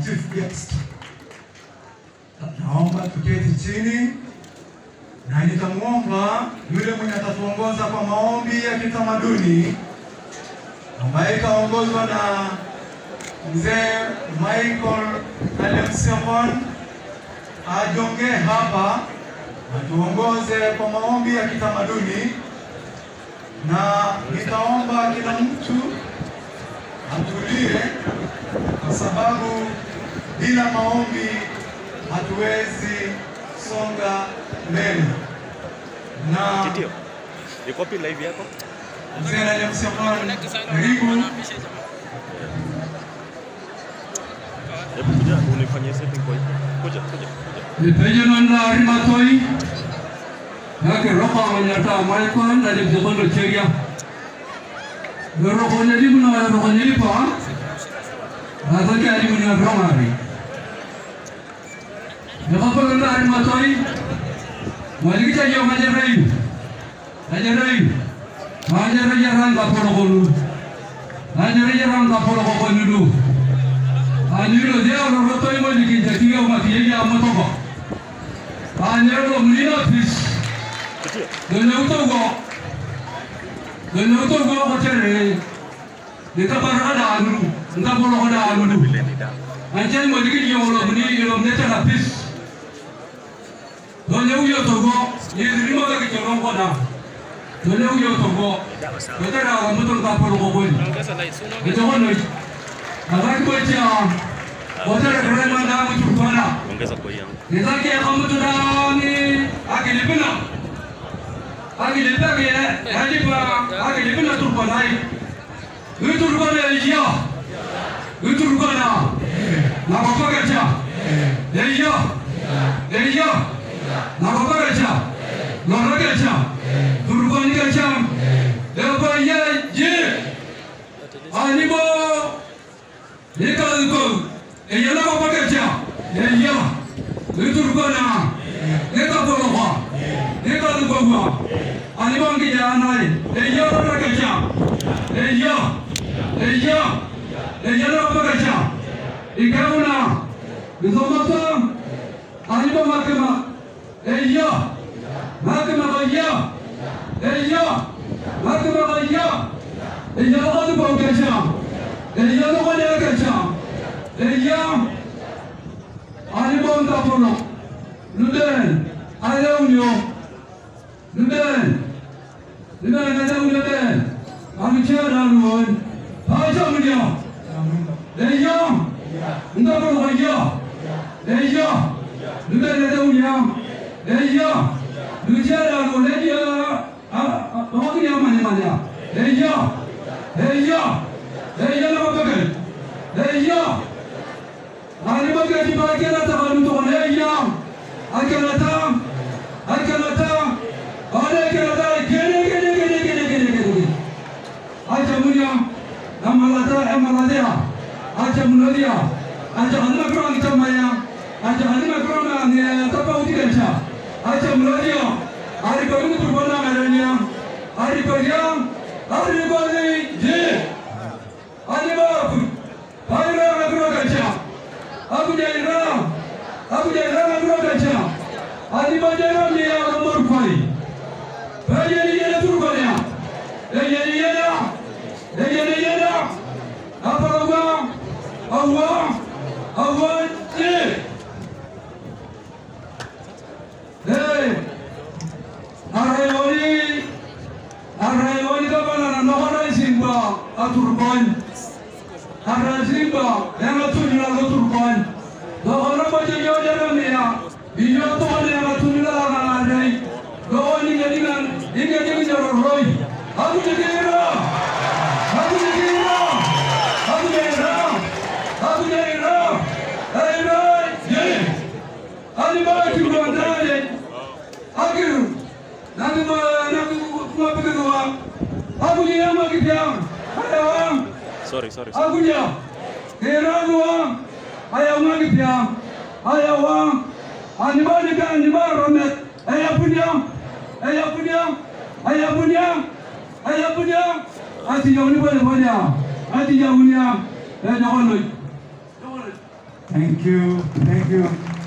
chief guest. Naomba tuketi chini na nitamwomba yule mwenye atatuongoza kwa maombi ya kitamaduni ambaye ikaongozwa na mzee Michael Alemsefon ajongee hapa atuongoze kwa maombi ya kitamaduni, na nitaomba kila mtu atulie, kwa sababu bila maombi hatuwezi songa mbele. Na Titio, iko wapi live yako? mzee Alemsefon, karibu. Hebu kuja unifanyie setting kwa hiyo. Kuja, kuja, kuja. Ipejonanda arimatoi yake roho manyata Michael na limzekondo cheria roho nyelimu na roho nyelipa atake alimu ni romari yakapolanda arimatoi malikita yo majerai majerai majerai yaranga polokolu majerai yaranga polokolu anyiro dia roho toi malikinja tiga mati ya motoko anyiro mlina pis Titio, Dole utogo. Dole utogo ko tere. Ni ka bar ada anu. Nda bolo ada anu. vile ni dawa. Anchen mo digi yo lo ni yo ne ta pis. Dole uyo togo. Ni ni mo ka ki ron ko da. Dole uyo togo. Dawa sawa. Ko tere wa mo ton ka polo ko ko ni. Ni to ko no. Aba ko cha. Ko tere kare ma da mo tu ko na. Ongeza kwa yangu. Nizaki ya kamutu dani akilipina akilipina kaya hadipa akilipina turbanai itu turbana iya itu turbana na bapa kerja iya iya na bapa kerja lora kerja turbani kerja apa iya je ani bo Ika iko iya na bapa kerja iya Liturgana, neka boloha, neka lugogwa, alibangi janai, eya rara kacha, eya, eya, eya rara kacha, ikauna, bizomata, aliba makema, eya, makema kaya, eya, makema kaya, eya rara kacha, eya rara kacha, eya, Alibon kapono. Luden. Aleunyo. Luden. Luden aleunyo den. Kami cera luon. Aja mulia. Leya. Nda bolo kaya. Leya. Luden aleunyo. Leya. Lucera luon leya. Ah, ah, ya mana mana. Leya. Leya. Leya nama pakai. Leya. Alimagati bakela tabalu to leya. Akalata. Akalata. Ale kalata gene gene gene gene gene gene. Aja munya. Amalata amaladia. Aja munadia. Aja anima kurang camaya. Aja anima kurang ne tapa uti kencha. Aja munadia. Ari baru turbana merenya. Ari baryam. Ari bali je. Ari baru. Ari baru kurang kencha. Aku jadi ram. Aku jadi ram aku ada aja. Adi bajaran dia nomor kali. Baja dia tu kali. Eh ya ya ya. Eh ya ya ya. Apa Allah? Allah. Allah. Eh. Hey. Arayoni. Arayoni kapana na nohara simba aturban. Arasimba, yang tunila ko turban. Dohora ba je yo jara mea. Iyo to ne ma tunila na dai. Do ni ngani ngan, inge je ni jaro roi. Aku je kira. Aku je kira. Aku je kira. Aku je kira. Hey roi, je. Ali ba ki ro ndale. Akiru. Nangu ma nangu kuma pekego wa. Aku je ama ki jam. Hayo. Sorry, sorry. sorry. Agunya, Heragu wang, ayah wangi piam, ayah wang, animani kan animar romet, ayah punya, ayah punya, ayah punya, ayah punya, ati jauh ni boleh punya, ati jauh ni, eh jangan lu, Thank you, thank you.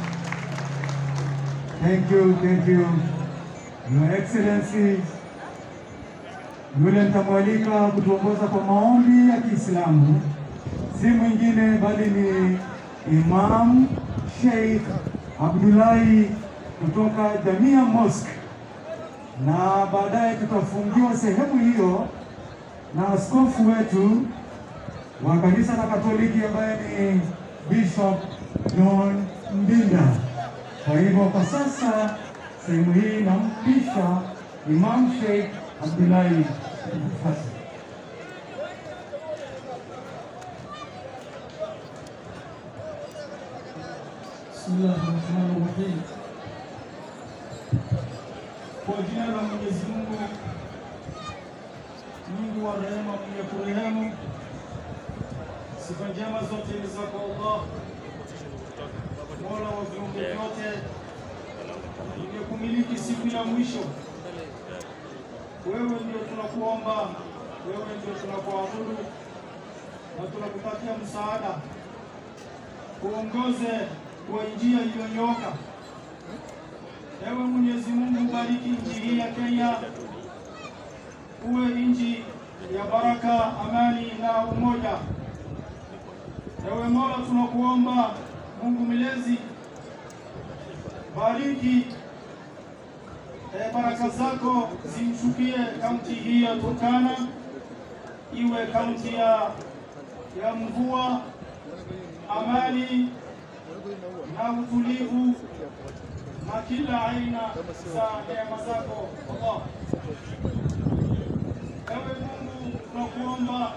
Thank you, thank you. Your Excellencies, yule nitamwalika kutuongoza kwa maombi ya Kiislamu si mwingine bali ni Imam Sheikh Abdullahi kutoka Jamia Mosque, na baadaye tutafungiwa sehemu hiyo na askofu wetu wa kanisa la Katoliki ambaye ni Bishop John Mbinda. Kwa hivyo kwa sasa sehemu hii nampisha Imam Sheikh Abdullahi Fasi. Bismillah rahmani rahim. Kwa jina la Mwenyezi Mungu Mungu wa rehema, mwenye kurehemu. Sifa njema zote ni zako Allah, Mola wa viumbe vyote, mwenye kumiliki siku ya mwisho. Wewe ndio tunakuomba, wewe ndio tunakuabudu na tunakutakia msaada, uongoze kwa njia iliyonyoka. Ewe Mwenyezi Mungu, bariki nchi hii ya Kenya, uwe nchi ya baraka, amani na umoja. Ewe Mola, tunakuomba Mungu mlezi, bariki e, baraka zako zimshukie kaunti hii ya Turkana, iwe kaunti ya, ya mvua, amani na utulivu na kila aina za neema zako Allah. Ewe Mungu, tunakuomba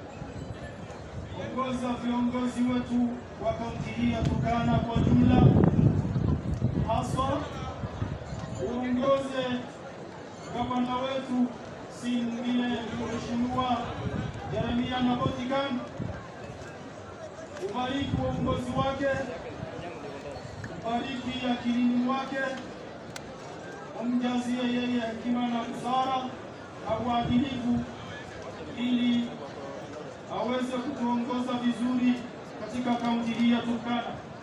ongoza viongozi wetu wa kaunti hii ya Turkana kwa jumla, haswa uongoze gavana wetu si mwingine ni Mheshimiwa Jeremia Nabotikan, ubariki uongozi wake bariki akilini mwake, umjazie yeye hekima na busara na uadilifu, ili aweze kutuongoza vizuri katika kaunti hii ya Turkana.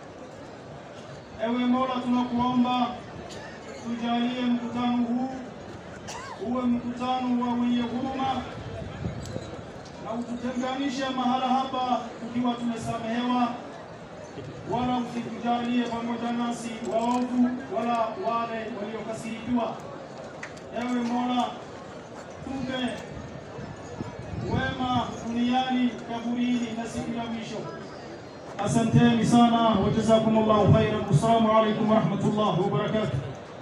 Ewe Mola, tunakuomba tujalie mkutano huu uwe mkutano wa wenye huruma na ututenganishe mahala hapa tukiwa tumesamehewa wala usitujalie pamoja nasi waovu wala wale waliokasirikiwa. Ewe Mola, tupe wema duniani, kaburini na siku ya mwisho. Asanteni sana, wajazakumullahu khairan. Assalamu alaikum warahmatullahi wabarakatuh.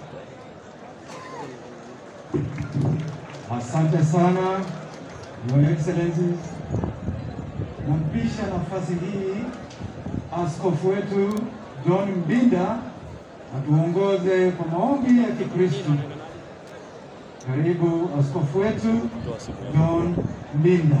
Asante sana Your Excellency. Nampisha nafasi hii askofu wetu John Mbinda atuongoze kwa maombi ya Kikristo. Karibu askofu wetu John Mbinda.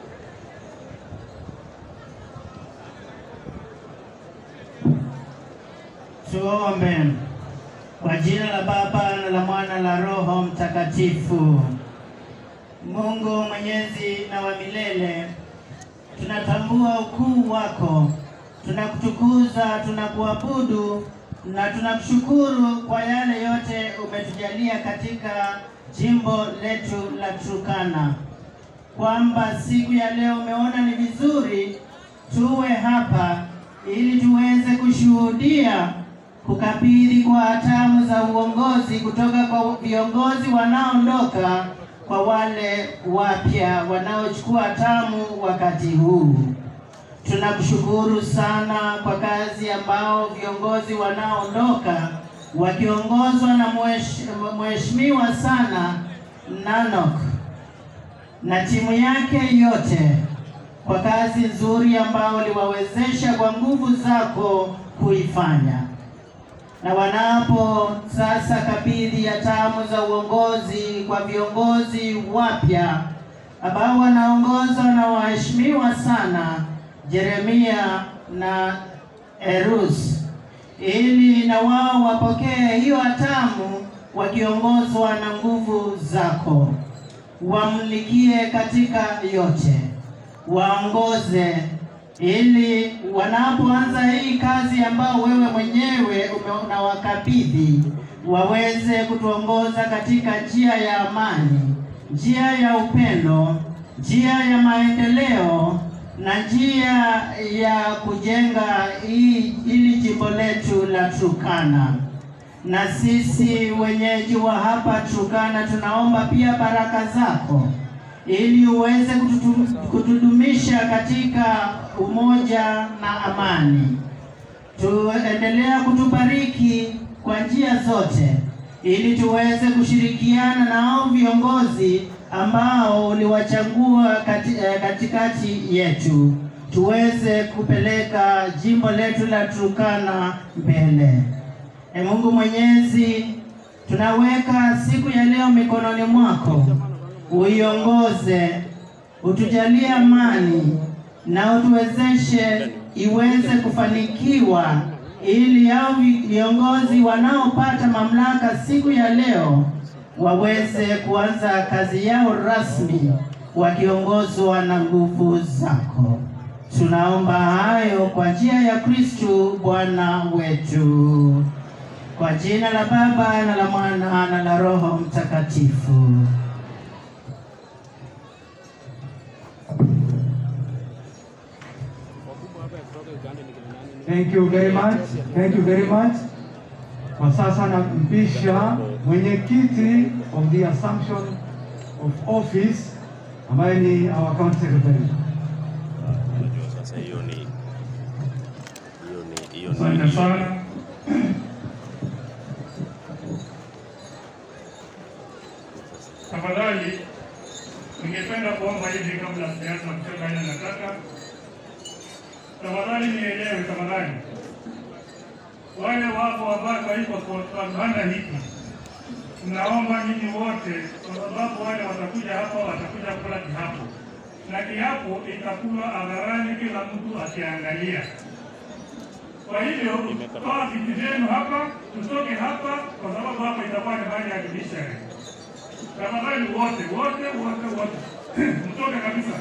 Tuombe. Kwa jina la Baba na la Mwana na la Roho Mtakatifu. Mungu mwenyezi na wa milele, tunatambua ukuu wako, tunakutukuza, tunakuabudu na tunakushukuru kwa yale yote umetujalia katika jimbo letu la Turkana, kwamba siku ya leo umeona ni vizuri tuwe hapa ili tuweze kushuhudia kukabidhi kwa hatamu za uongozi kutoka kwa viongozi wanaoondoka kwa wale wapya wanaochukua hatamu wakati huu. Tunakushukuru sana kwa kazi ambao viongozi wanaoondoka wakiongozwa na mhesh- mheshimiwa sana Nanok na timu yake yote kwa kazi nzuri ambao uliwawezesha kwa nguvu zako kuifanya na wanapo sasa kabidhi hatamu za uongozi kwa viongozi wapya ambao wanaongozwa na waheshimiwa sana Jeremia na Erus, ili na wao wapokee hiyo hatamu wakiongozwa na nguvu zako, wamlikie katika yote, waongoze ili wanapoanza hii kazi ambao wewe mwenyewe ume- unawakabidhi waweze kutuongoza katika njia ya amani, njia ya upendo, njia ya maendeleo na njia ya kujenga hii ili jimbo letu la Turkana. Na sisi wenyeji wa hapa Turkana tunaomba pia baraka zako ili uweze kututu- kutudumisha katika umoja na amani. Tuendelea kutubariki kwa njia zote ili tuweze kushirikiana na hao viongozi ambao uliwachagua kati, eh, katikati yetu tuweze kupeleka jimbo letu la Turkana mbele. E Mungu Mwenyezi, tunaweka siku ya leo mikononi mwako, uiongoze, utujalie amani na utuwezeshe iweze kufanikiwa, ili hao vi- viongozi wanaopata mamlaka siku ya leo waweze kuanza kazi yao rasmi wakiongozwa na nguvu zako. Tunaomba hayo kwa njia ya Kristu Bwana wetu. Kwa jina la Baba na la Mwana na la Roho Mtakatifu. Thank you very much. Thank you very much. Kwa sasa nampisha mwenyekiti of the assumption of office ambaye ni our county secretary. Unajua sasa hiyo ni hiyo ni hiyo Asante ni sana. Tafadhali, ningependa kuomba hivi kabla sijaanza kusema ile nataka. Tafadhali nielewe, tafadhali. Wale wapo ambao waiko kwa kwa banda hiki, naomba nyinyi wote, kwa sababu wale watakuja hapa watakuja kula kiapo, na kiapo itakuwa hadharani, kila mtu akiangalia. Kwa hivyo toa viti vyenu hapa, tutoke hapa, kwa sababu hapa itakuwa ni hali ya judiciary. Tafadhali wote wote wote wote mtoke kabisa.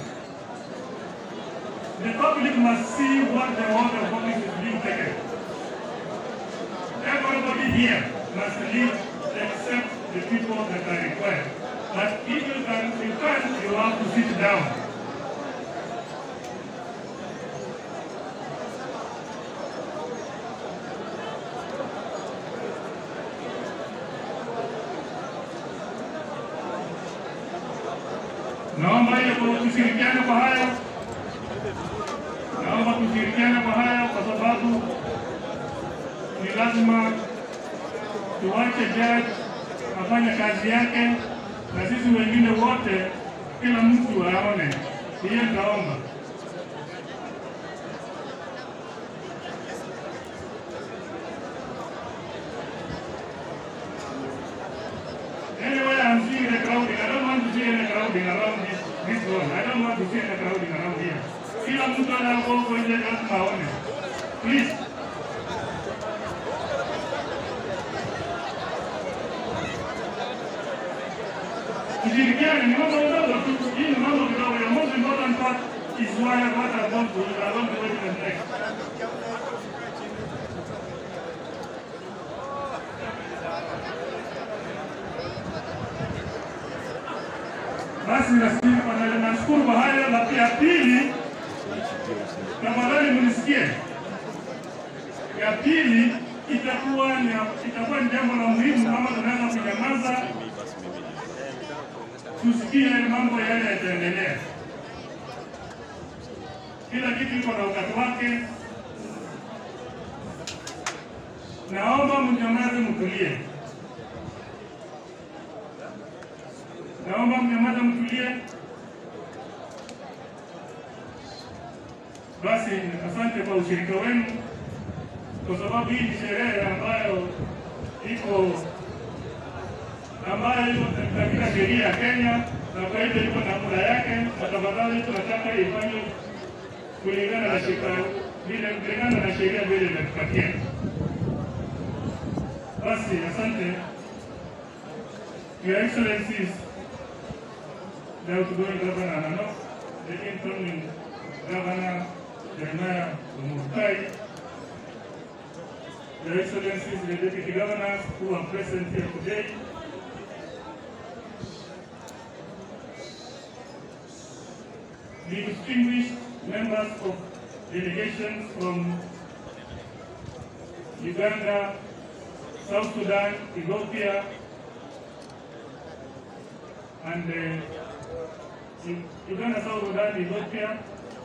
The public must see what the order of office is being taken. Everybody here must leave except the people that are required. But if you can, you can, you have to sit down. Naomba hiyo kwa tushirikiane kwa hayo, naomba tushirikiane kwa hayo, kwa sababu ni lazima tuwache jaji afanye kazi yake, na sisi wengine wote, kila mtu aone. Hiyo nitaomba. Anyway, I'm seeing the crowding. I don't want to see any crowding around this, this one. I don't want to see any crowding around here. Kila mtu anakuwa nje lazima aone. Please. Tushirikiane, ni mambo madogo tu. Hii ni mambo kidogo. The most important part is why what I want to, I want to wait and next. Basi nasikia kwa nani, nashukuru kwa hayo. La pia pili, tafadhali mnisikie. Ya pili itakuwa ni itakuwa ni jambo la muhimu kama tunaweza kunyamaza, tusikie mambo yale yataendelea. Kila kitu iko na wakati wake. Naomba mnyamaze, mtulie. Naomba mnyamaze, mtulie. Basi asante kwa ushirika wenu, kwa sababu hii ni sherehe ambayo iko ambayo iko katika sheria ya Kenya, na kwa hivyo iko na muda yake, na tafadhali tunataka ifanywe kulingana na sheria vile kulingana na sheria vile inatupatia. Basi asante, Your Excellencies, the outgoing governor, no, the incoming governor, Jeremiah Omukai, Your Excellencies, the Deputy Governors who are present here today, the distinguished members of delegations from Uganda, South Sudan, Ethiopia, and uh, U- Uganda, South Sudan, Ethiopia,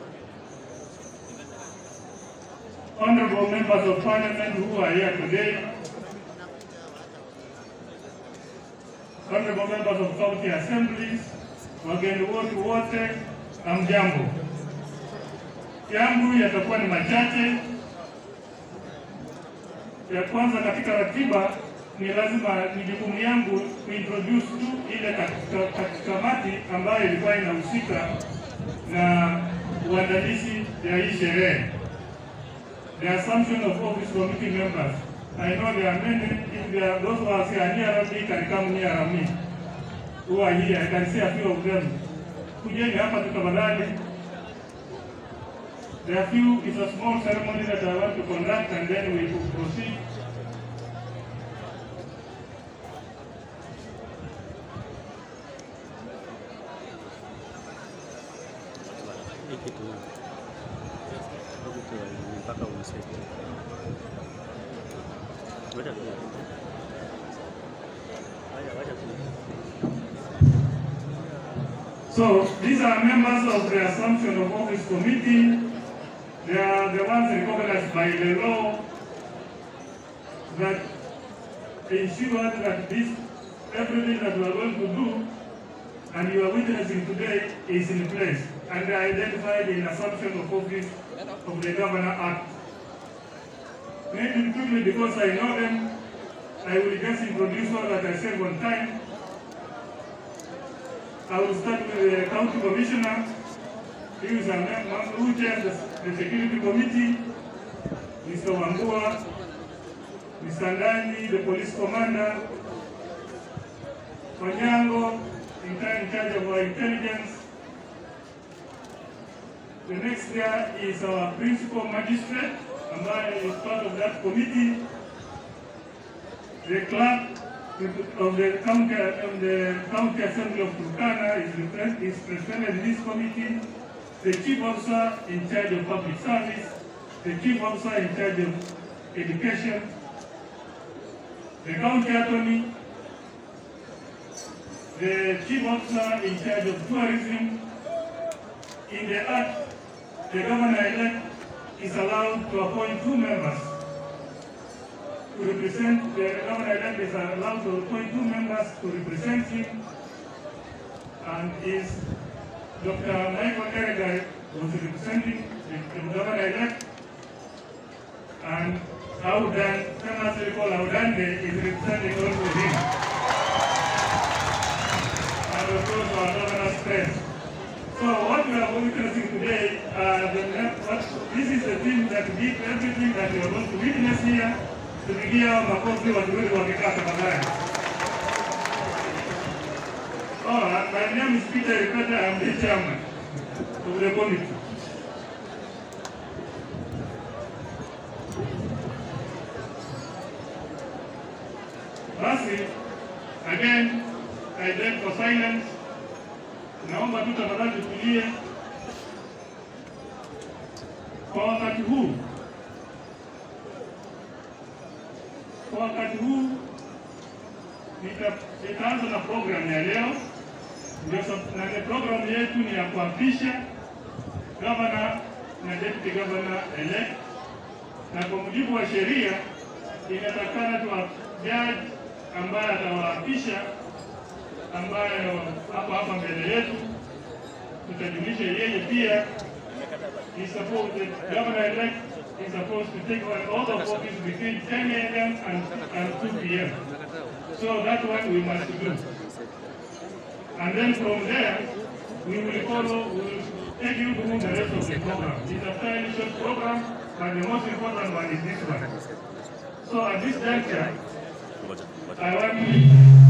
honorable members of parliament who are here today, honorable members of county assemblies, wageni wote wote, hamjambo. Yangu yatakuwa ni machache. Ya kwanza katika ratiba ni lazima ni jukumu yangu kuintroduce tu ile katika- katika kamati ambayo ilikuwa inahusika na uandalizi ya hii sherehe. The assumption of office committee members. I know there are many, if there are those who are here near me can come near me. Who are here, I can see a few of them. Kujeni hapa tutafadhali. There are few, it's a small ceremony that I want to conduct and then we will proceed. Hii kitu hii kitu ni mpaka unisaidie. Ngoja tu. Haya, wacha tu. So these are members of the Assumption of Office Committee. They are the ones recognized by the law that ensure that this, everything that we are going to do and you are witnessing today is in place and they are identified in Assumption of Office of the Governor Act. Maybe quickly because I know them, I will just introduce all that I said one time. I will start with the county commissioner. He is a member who chairs the, the security committee. Mr. Wambua, Mr. Ndani, the police commander, Onyango, in charge in charge of our intelligence. The next there is our principal magistrate, ambaye is part of that committee. The clerk of the county, of the county assembly of Turkana is, repre- is represented in this committee. The chief officer in charge of public service, the chief officer in charge of education, the county attorney, the chief officer in charge of tourism. In the act, the governor-elect is allowed to appoint two members to represent, the governor-elect is allowed to appoint two members to represent him, and is Dr. Michael Eregai was representing the the governor-elect, and Audan, Thomas Recall Audande is representing also him. And of course, our governor's friends. So what we are witnessing today, uh, the, what, this is the thing that did everything that we are going to witness here. Tupigia makofi watu wetu wakikaa tafadhali. Oh, my name is Peter Ripeta, I'm the chairman of the committee. Basi, again, I beg for silence. Naomba tu tafadhali tutulie kwa wakati huu. Kwa wakati huu nita- nitaanza na program ya leo, ndio sab- na ile program yetu ni ya kuapisha gavana na deputy governor elect, na kwa mujibu wa sheria inatakana tu judge ambaye atawaapisha ambayo hapa hapa mbele yetu tutajulisha yeye pia is supposed the governor elect is supposed to take on oath of office between 10 a.m. and, and 2 p.m. So that one we must do. And then from there, we will follow, we will take you through the rest of the program. It's a fairly short program, but the most important one is this one. So at this juncture, Ngoja, ngoja. I want to